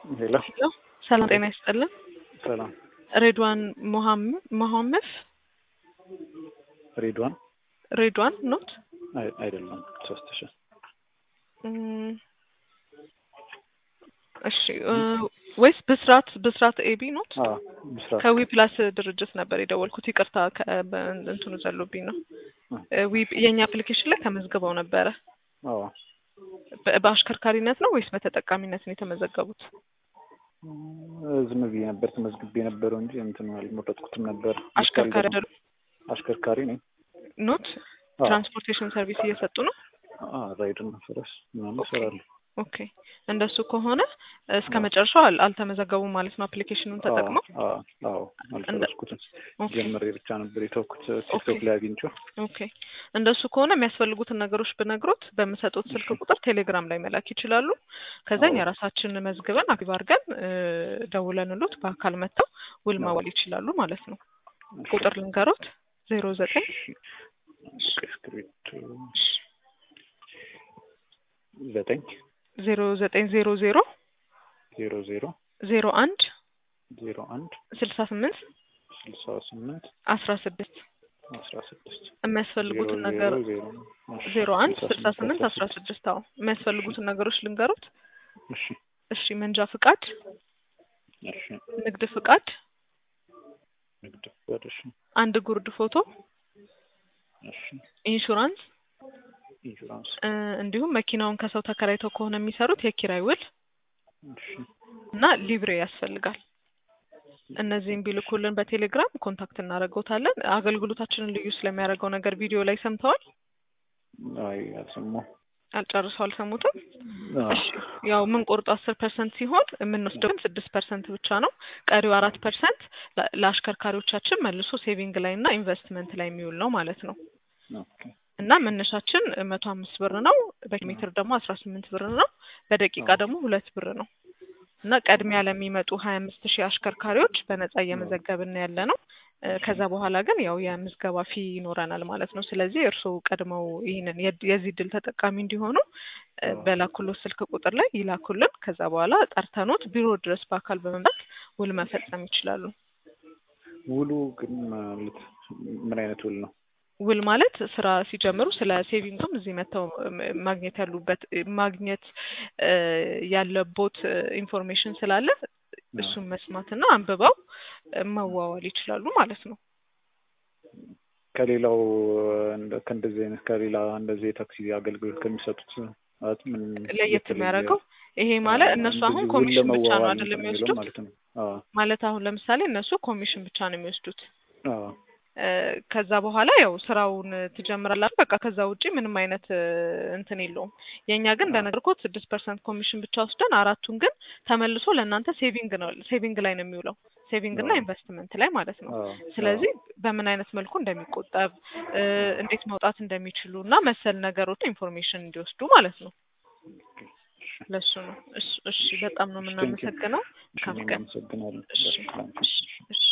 ሄሎ ሄሎ ሰላም ጤና ይስጥልን። ሰላም ሬድዋን ሞሐመድ መሐመድ ሬድዋን ሬድዋን ኖት አይ- አይደለም ሶስት ሺ እም፣ እሺ እ፣ ወይስ ብስራት ብስራት ኤቢ ኖት? አዎ ብስራት ከዊ ፕላስ ድርጅት ነበር የደወልኩት። ይቅርታ ከ- በ- እንትኑ ዘሎብኝ ነው። እ፣ ዊ የእኛ አፕሊኬሽን ላይ ተመዝግበው ነበረ። አዎ በ- በአሽከርካሪነት ነው ወይስ በተጠቃሚነት ነው የተመዘገቡት? እ፣ ዝም ብዬ ነበር ተመዝግቤ የነበረው እንጂ እንትን አልመረጥኩትም ነበር። አሽከርካሪ አይደሉ አሽከርካሪ ነኝ። ኖት? አዎ ትራንስፖርቴሽን ሰርቪስ እየሰጡ ነው። አዎ ራይድ እና ፈረስ ምናምን እሰራለሁ። ኦኬ እንደሱ ከሆነ እስከ መጨረሻው አል- አልተመዘገቡም ማለት ነው። አፕሊኬሽኑን ተጠቅመው አዎ አዎ አልጨረስኩትም። ኦኬ ጀምሬ ብቻ ነበር የተውኩት ቲክቶክ ላይ አግኝቼው። ኦኬ እንደሱ ከሆነ የሚያስፈልጉትን ነገሮች ብነግሮት በምሰጡት ስልክ ቁጥር ቴሌግራም ላይ መላክ ይችላሉ። ከዛኝ አዎ። የራሳችንን መዝግበን አክቲቭ አድርገን እ፣ ደውለንሎት በአካል መጥተው ውል አዎ። ማዋል ይችላሉ ማለት ነው። ቁጥር ልንገሮት ዜሮ ዘጠኝ እሺ፣ እስክሪብቶ ዘጠኝ ዜሮ ዘጠኝ ዜሮ ዜሮ ዜሮ ዜሮ ዜሮ አንድ ዜሮ አንድ ስልሳ ስምንት ስልሳ ስምንት አስራ ስድስት አስራ ስድስት የሚያስፈልጉትን ዜሮ ነገር ዜሮ እሺ፣ ዜሮ አንድ ስልሳ ስልሳ ስምንት አስራ ስድስት አዎ የሚያስፈልጉትን ነገሮች ልንገሩት። እሺ እሺ መንጃ ፍቃድ፣ እሺ ንግድ ፍቃድ፣ ንግድ ፍቃድ እሺ አንድ ጉርድ ፎቶ፣ እሺ ኢንሹራንስ ኢንሹራንስ እ፣ እንዲሁም መኪናውን ከሰው ተከራይተው ከሆነ የሚሰሩት የኪራይ ውል እሺ እና ሊብሬ ያስፈልጋል። እነዚህም ቢልኩልን በቴሌግራም ኮንታክት እናደርገውታለን። አገልግሎታችንን ልዩ ስለሚያደርገው ነገር ቪዲዮ ላይ ሰምተዋል? አይ አልሰማሁም አልጨርሰው አልሰሙትም? አዎ እሺ ያው የምንቆርጠው አስር ፐርሰንት ሲሆን የምንወስደው ግን ስድስት ፐርሰንት ብቻ ነው። ቀሪው አራት ፐርሰንት ለአሽከርካሪዎቻችን መልሶ ሴቪንግ ላይ እና ኢንቨስትመንት ላይ የሚውል ነው ማለት ነው። ኦኬ እና መነሻችን መቶ አምስት ብር ነው። በሜትር ደግሞ አስራ ስምንት ብር ነው። በደቂቃ ደግሞ ሁለት ብር ነው። እና ቀድሚያ ለሚመጡ ሀያ አምስት ሺህ አሽከርካሪዎች በነጻ እየመዘገብን ያለ ነው። እ፣ ከዛ በኋላ ግን ያው የምዝገባ ፊ ይኖረናል ማለት ነው። ስለዚህ እርስዎ ቀድመው ይህንን የድ- የዚህ ድል ተጠቃሚ እንዲሆኑ እ፣ በላኩሎት ስልክ ቁጥር ላይ ይላኩልን። ከዛ በኋላ ጠርተኖት ቢሮ ድረስ በአካል በመምጣት ውል መፈጸም ይችላሉ። ውሉ ግን ማለት ምን አይነት ውል ነው? ውል ማለት ስራ ሲጀምሩ ስለ ሴቪንግም እዚህ መጥተው ም- ማግኘት ያሉበት ማግኘት እ፣ ያለቦት ኢንፎርሜሽን ስላለ እሱን መስማትና አንብበው እ፣ መዋዋል ይችላሉ ማለት ነው። ከሌላው እንደ- ከእንደዚህ አይነት ከሌላ እንደዚህ የታክሲ አገልግሎት ከሚሰጡት ማለት ምን ለየት የተለየ- የሚያደርገው ይሄ ማለት እነሱ አሁን እንደዚህ ውል ኮሚሽን ብቻ ነው ለመዋዋል አይደለም እንትን የሚለው የሚወስዱት። ማለት ነው። አዎ ማለት አሁን ለምሳሌ እነሱ ኮሚሽን ብቻ ነው የሚወስዱት። አዎ እ፣ ከዛ በኋላ ያው ስራውን ትጀምራላችሁ። በቃ ከዛ ውጪ ምንም አይነት እ፣ እንትን የለውም። የእኛ ግን እንደነገርኩት ስድስት ፐርሰንት ኮሚሽን ብቻ ወስደን አራቱን ግን ተመልሶ ለእናንተ ሴቪንግ ነው ሴቪንግ ላይ ነው የሚውለው ሴቪንግ እና አዎ። ኢንቨስትመንት ላይ ማለት ነው። አዎ ስለዚህ በምን አይነት መልኩ እንደሚቆጠብ እ፣ እንዴት መውጣት እንደሚችሉ እና መሰል ነገሮች ኢንፎርሜሽን እንዲወስዱ ማለት ነው። ለሱ ነው። እሱ- እሺ በጣም ነው Thank you. የምናመሰግነው። እሺ፣ መልካም እኔም ቀን። አመሰግናለሁ። እሺ በጣም እሺ እሺ